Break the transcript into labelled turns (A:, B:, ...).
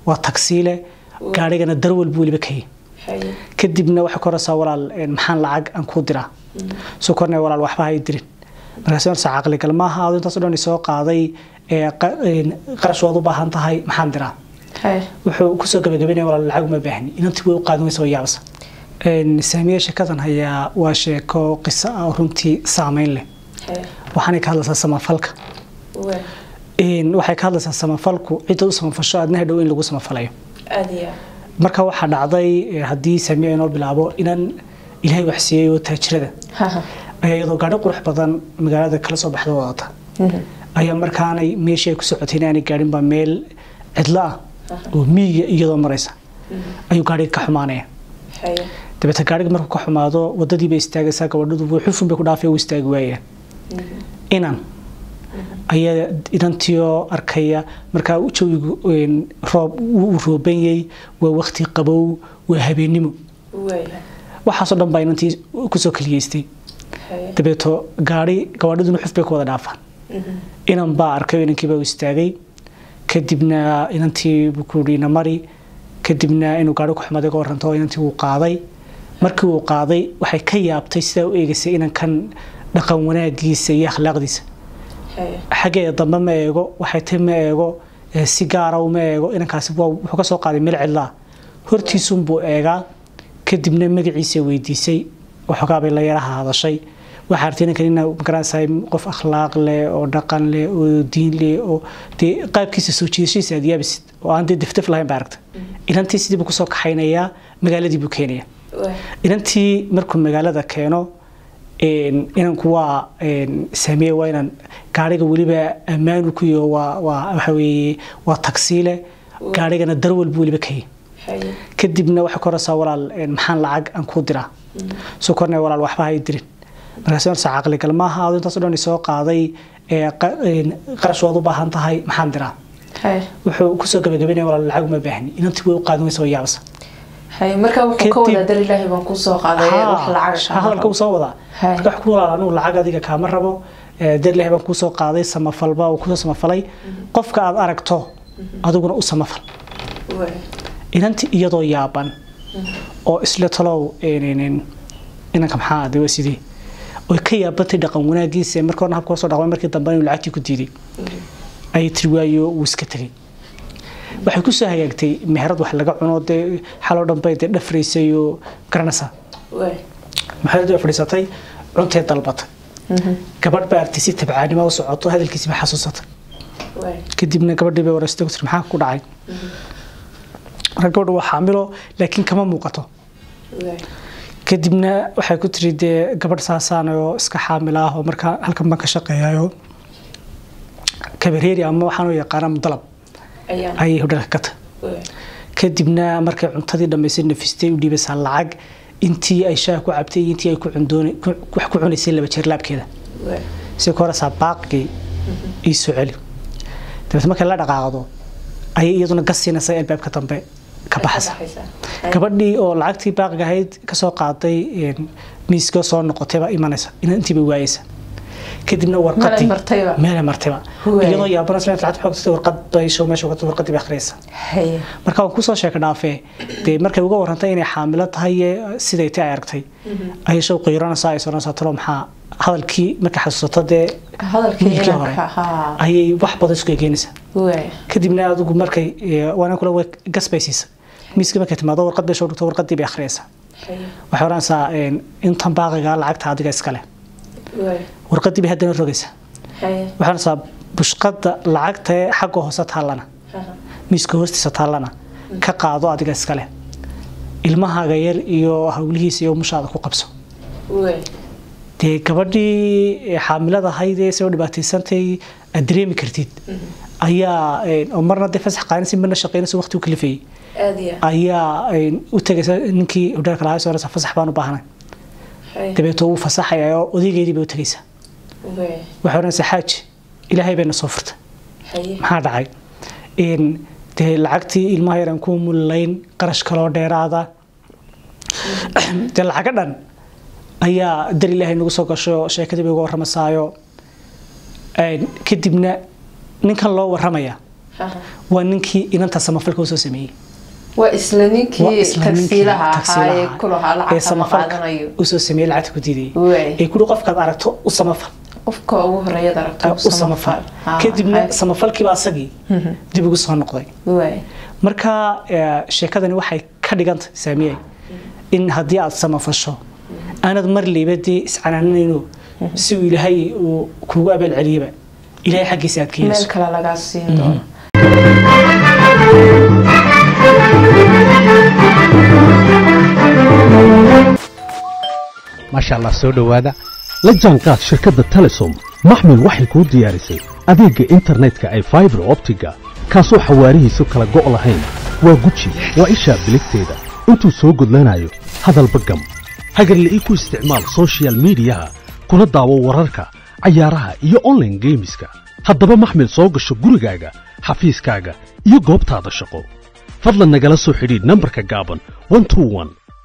A: waa tagsiile gaarigana darwal buu weliba kayay kadibna waxay ku horeysaa walaal maxaan lacag aan kuu diraa soo kornay walaal waxba hay dirin markaas horsa caqligal maaha adu intaas o dhan soo qaaday qarash waad u baahan tahay maxaan diraa wuxuu kusoo gabagabaynaya walaal lacag uma baahni inantii way u qaadan waysa way yaabasa saamiye sheekadan hayaa waa sheeko qiso ah runtii saameyn leh waxaanay ka hadlaysaa samafalka waxay ka hadlaysaa samafalku cidda u samafasho aadnaha dhow in lagu samafalayo marka waxaa dhacday haddii saamiye inoo bilaabo inaan ilaahay wax siiyey oo taajirada ayaa iyadoo gaadho qurux badan magaalada kala soo baxda wadata ayaa markaanay meeshii ay ku socotay inaanay gaadhinba meel cidlo ah oo miyiga iyadoo maraysa ayuu gaadhiga ka xumaanaya dabeeta gaadhiga markuu ka xumaado wadadiibay istaagaysaa gabadhadu xufun bay ku dhaafay u istaagi waayaan inan ayaa inantiioo arkaya markaa jawigu roob uu roobanyay waa wakti qabow waa habeennimo waxaasoo dhan baa inantii kusoo kaliyeystay dabeeto gaari gabaadhaduna xuf bay ku wada dhaafaan inan baa arkay inankiibaa u istaagay kadibna inantii buu ku yidhi namari kadibna inuu gaari ku xumaday ka waranto inantii wuu qaaday markii uu qaaday waxay ka yaabtay sidaa u eegaysay inankan dhaqan wanaagiisa iyo akhlaaqdiisa xaggeeda dambe ma eego waxay tay ma eego si gaara ma eego inankaasi wuxuu ka soo qaaday meel cidlaa hortiisunbuu eegaa kadibna magaciisa weydiisay waxoogaabay la yaraha hadashay waxaa artay ninkan ina magaranaysaa qof akhlaaq leh oo dhaqan leh oo diin leh oo dee qaabkiisa soo jiidashadiisa aad yaabisid oo aan dee dafdaf lahayn baa aragta inantii sidii buu kusoo kaxaynayaa magaaladii buu keenaya inantii markuu magaalada keeno inanku waa saamiye waa inaan gaariga weliba ammaanu ku yaho waa waa waxa weeye waa tagsiile gaarigana darwal buu weliba kayay kadibna waxay ku horeysaa walaal maxaan lacag aan kuu diraa soo kornay walaal waxba hay dirin markaas horsa caqligal maaha adu intaas o dhan soo qaaday qarash waad u baahan tahay maxaan diraa wuxuu kusoo gabagabaynaya walaal lacag uma baahni inantii way u qaadan waysa way yaabasa
B: marka wuxuu ka wadaa dar ilaahay baan kuu soo qaaday wax lacag
A: hadalka uu soo wadaa marka wax ku walaal anigu lacag adiga kaama rabo dar ilaahay baan kuu soo qaaday samafalba uu kusoo samafalay qofka aad aragto adiguna u samafal inantii iyadoo yaaban oo isla talow inanka maxaa ade waa sidii oy ka yaabantay dhaqan wanaagiisa marka horna habka soo dhaqmay markii dambe inuu lacagtii ku diiday ayay tiri waayo wuu iska tegay waxay kusoo hagaagtay meherad wax laga cuno dee xaloo dhan bay dee dhafraysay oo garanaysaa maxay fadhiisatay cuntee dalbatay gabadh baa artay si tabcaanimo u socoto hadalkiisi ba xasuusatay kadibna gabadhii bay wareystay ku tiri maxaa ku dhacay marka gabadha waa xaamilo laakiin kama muuqato kadibna waxay ku tiri dee gabadh saasaan oo iska xaamil ah oo markaa halkan baan ka shaqeeyayo kabareeri ama waxaan u yaqaana mudalab ayay hodhalka ka tahay kadibna markay cuntadii dhammaysay nafistay u dhiibaysaa lacag intii ay shaah ku cabtay intii ay wax ku cunaysay laba jeer laabkeeda si ku horeysaa baaqigii ii soo celi dabeet markay la dhaqaaqdo ayay iyaduna gas siinaysaa albaabka dambe ka baxaysa gabadhii oo lacagtii baaqiga ahayd kasoo qaaday miiska soo noqotayba imanaysa intiiba waayeysa kadibna warqadii meele martayba iyadoo yaabanaysa lacagta xoogtay warqad bay show meesha warqad warqadii bay akhriyaysa marka waan kusoo sheeka dhaafee dee markay uga warrantay inay xaamilo tahay siday tay ay aragtay ayay show qiiranaysaa ay soranaysaa talo maxaa hadalkii markay xasuusato dee wiilkii hore ayay wax badan isku egeynaysaa kadibna adigu markay waana kula gas bay siisa miiska markay timaado warqad bay soo dhigto warqadii bay akhriyaysaa waxay oranaysaa intan baaqiga lacagta adiga iskale warqadii bay haddana rogaysaa waxay oranaysaa bushqada lacagta xagga hoose taallana miiska hoostiisa taallana ka qaado adiga iskale ilmahaaga yar iyo hawlihiisa iyo mushaada ku qabso dee gabadhii xaamilada ahayd ee soo dhibaataysantay aad dareemi kartid ayaa oo marna dee fasax qaanaysa marna shaqaynaysa waqti u kalifayay ayaa u tagaysa ninkii hodheelka lahaa soo fasax baan u baahnay dabeeto wuu fasaxaya oo odaygeedii bay u tagaysaa waxay odhanaysaa xaaji ilaahay bayna soo furtay maxaa dhacay dee lacagtii ilmaha yaran ku mullayn qarash kaloo dheeraada dee lacaga dhan ayaa dar ilaahay nagu soo gasho sheekadii bay uga warramaysaayo kadibna ninkan loo warramaya waa ninkii inanta samafalka usoo sameeyey
B: waa isla ninkii tagsiilaha ahaa ee kulahaa lacagta qaadanayo
A: usoo sameeyey lacagta ku diidayay ee kuri qofkaad aragto u samafal
B: qofka ugu horeeyad aragto
A: u samafal kadibna samafalkiiba asagii dib ugu soo noqday marka sheekadani waxay ka dhigantay saamiyey in haddii aad samafasho aanad mar liibadii iscanaananayno si uu ilaahay uu kugu abaal celiyaba ilaahay xaggiisa aad ka
B: meel
A: yeeso
B: kale lagaa siin doono
C: maasha allah soo dhowaada la jaanqaad shirkadda telesom maxmil waxay kuu diyaarisay adeegga internetka ay faibar optiga kaasoo xawaarihiisu kala go' lahayn waa guji waa ishaa biligteeda intuu soo gudlanayo hadalba gam hagarle ii ku isticmaal soshiyal miidiyaha kuna daawo wararka cayaaraha iyo onlaine geemiska haddaba maxmil soo gasho gurigaaga xafiiskaaga iyo goobtaada shaqo fadlan nagala soo xidhiidh nambarka gaaban